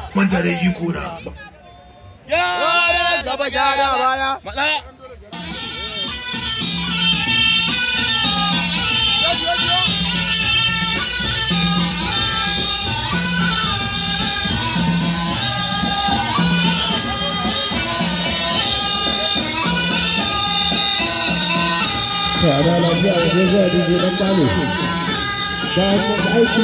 manja da iko na Gyara gaba gyara baya. Matsaya. Tare lafiya da zai zuwa dije dan balo. Bayan mun ga aiki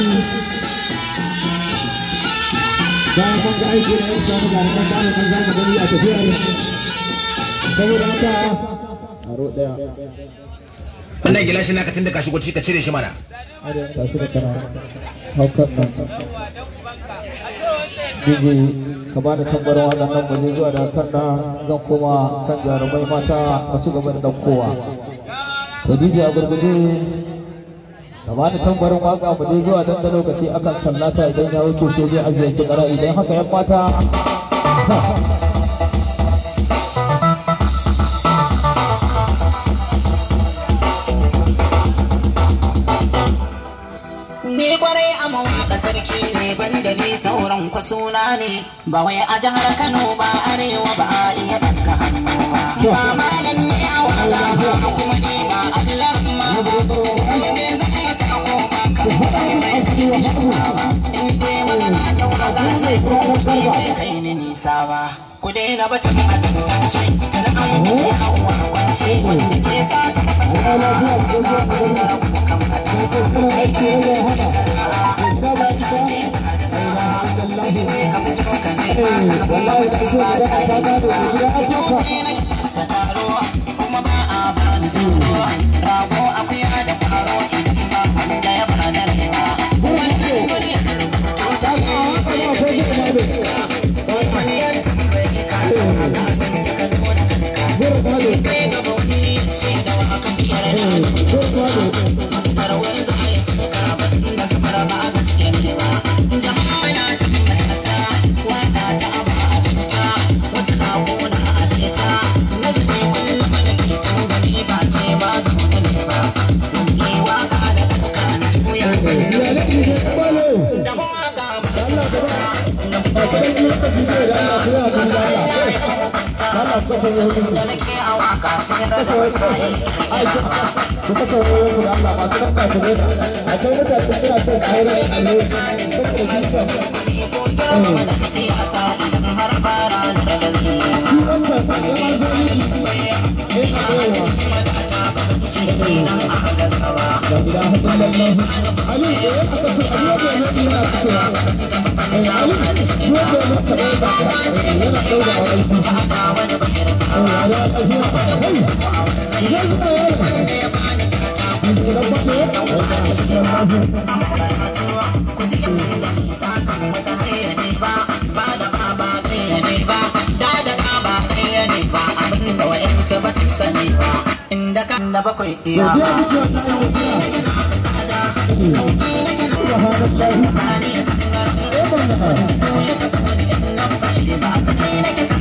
bayan mun ga aiki na yin sani ga nan balo nan za mu gani a tafiyar saboda haka aro daya wannan gilashin naka tun da ka shigo ciki ka cire shi mana ta shi da kana haukan nan dije ka ba da tambarin waɗannan baje zuwa da kan na zan koma kan jarumai mata a ci gaba da ɗaukowa to dije a gurguje ka ba da tambarin waka mu je zuwa dan da lokaci akan sallata idan ya wuce sai dai a ziyarci ƙara idan haka yan mata Ni kwarai a mawaƙa sarki ne banda ni sauran kwasuna ne ba wai a jihar Kano ba arewa ba a iya ɗaga hannu ba. Ba malam ne a wala ba kuma ni ba Allah ma ba. Me zai sako ba ka In dai magana daura gace ko kuɗi bai kai ni nisa ba. Ku daina batun a tantance, tana an wuce hawa kwance wanda ke sa ta fasa ba. Kan hada. da bakwai iya ba. Ba